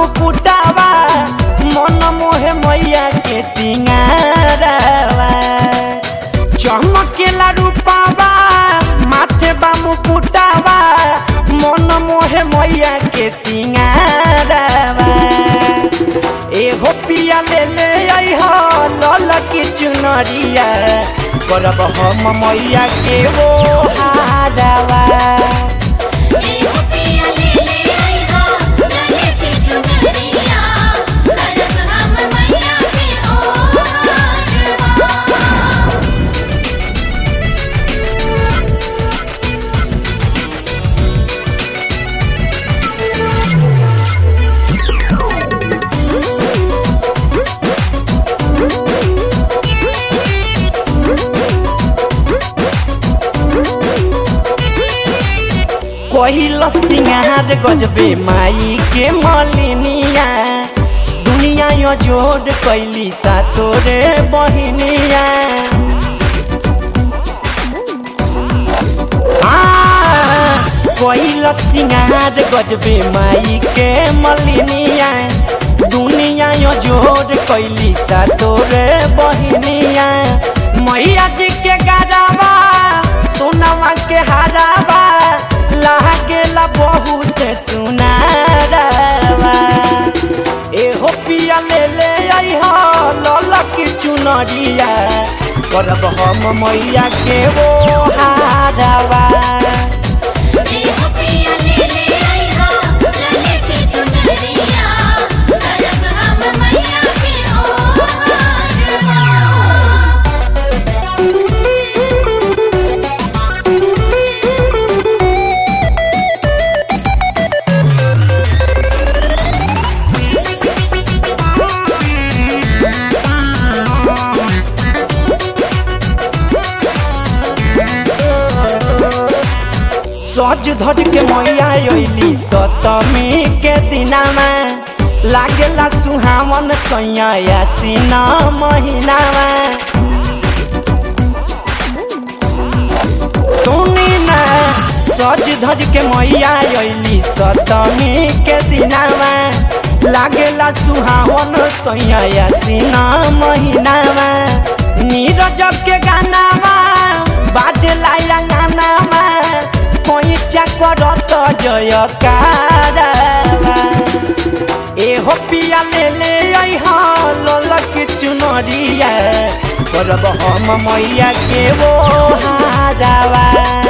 मुकुटावा मन मोहे मैया के सिंगारवा चमकेला रूपावा माथे बा मुकुटावा मन मोहे मैया के सिंगारवा एहो पिया ले ले आई हो लल की चुनरिया करब हम मैया के वो हारवा एहो पिया ले ले आई हो लले की चुनरिया करब हम मैया के ओहारवा कहिल सिंगार गजबे माई के मलिनिया दुनिया यो जोड़ कैली सा तोरे बहिनिया कहिल सिंगार गजबे माई के मलिनिया दुनिया यो जोड़ कैली सा तोरे बहिनिया मैया जी के गारावा सोनावा के हारावा लागेला बहुत सुनारवा एहो पिया ले ले आई हो ललक चुनरिया करब हम मैया के वो हारवा एहो पिया ले ले आई हो लले की चुनरिया करब हम मैया के ओहारवा सज धज के मैया अइली सतमी के दिनामा लागेला सुहावन सैया सीना महीनामा सुनी ना सज धज के मैया अइली सतमी के दिनामा लागेला सुहावन सैया सीना महीनामा नीरज के गानामा बाजेला गानामा पैचा कर सजय कारवा एहो पिया ले ले आई हाँ ललक चुनरिया करब हम मैया के वो हारवा